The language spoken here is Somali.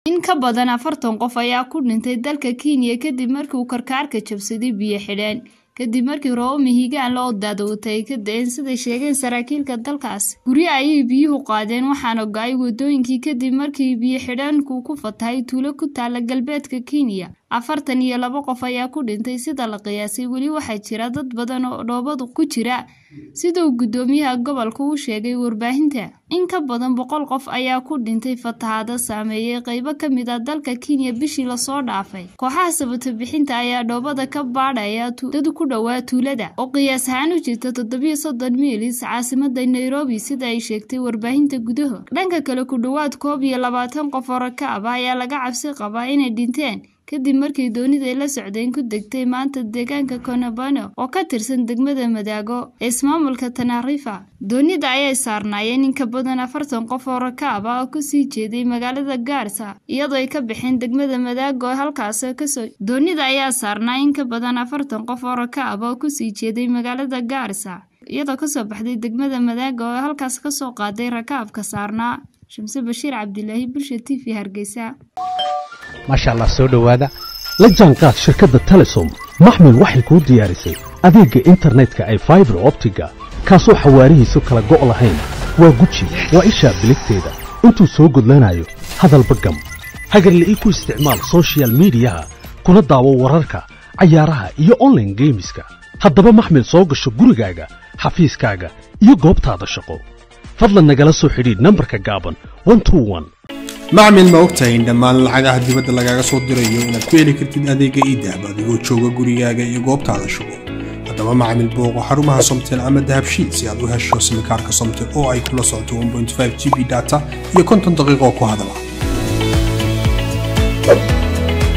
In ka badan afartan qof ayaa ku dhintay dalka Kenya kadib markii uu karkaarka jabsaday biyo xidheen kadib markii roobab mihigaan loo daadowtay ay ka da'een siday sheegeen saraakiilka dalkaas. Guryo ayay biyuhu qaadeen waxaana go'ay wadooyinkii kadib markii biyo xidheenku ku fatahay tuulo ku taala galbeedka Kenya. afartan iyo laba qof ayaa ku dhintay sida la qiyaasay weli waxaa jira dad badan oo dhoobadu ku jira sida uu guddoomiyaha gobolka u sheegay warbaahinta in ka badan boqol qof ayaa ku dhintay fatahaado saameeyay qaybo ka mid ah dalka Kenya bishii lasoo dhaafay kooxaha sabata bixinta ayaa dhoobada ka baadhaya dad ku dhowaa tuulada oo qiyaas ahaan u jirta toddobiyo soddon miilis caasimada Nairobi sida ay sheegtay warbaahinta gudaha dhanka kale ku dhowaad koob iyo labaatan qof oo rakaab ah ayaa laga cabsi qabaa inay dhinteen kadib markii doonida ay la socdeen ku degtay maanta deegaanka Konabano oo ka tirsan degmada Madaago ee ismaamulka Tanarifa doonida ayay saarnaayeen in ka badan afartan qof oo rakaab ah oo ku sii jeeday magaalada Garissa iyadoo ay ka baxeen degmada Madaago halkaas kasoo doonida ayaa saarnaa in ka badan afartan qof oo rakaab ah oo ku sii jeeday magaalada Garissa iyadoo kasoo baxday degmada Madaago oo halkaas kasoo qaaday rakaabka saarnaa Shamse Bashiir Cabdilaahi Bulsha TV Hargeysa maasha allah soo dhowaada la jaanqaad shirkadda telesom maxmil waxay kuu diyaarisay adeegga internetka ay faibar optiga kaasoo xawaarihiisu kala go' lahayn waa guji waa ishaa biligteeda intuu soo gudlanayo hadalba gam hagarle ii ku isticmaal sochial midiyaha kuna daawo wararka cayaaraha iyo onlaine geemiska haddaba maxmil soo gasho gurigaaga xafiiskaaga iyo goobtaada shaqo fadlan nagala soo xidhiidh nambarka gaaban macmil ma ogtahay in dhammaan lacagaha dibadda lagaaga soo dirayo inaad ku heli kartid adeegga iidahab adigoo jooga gurigaaga iyo goobtaada shugo haddaba macmil booqo xarumaha somtel ama dahabshiid si aad u hesho simikaarka somtel oo ay kula socoto g b data iyo konton daqiiqoo ku hadala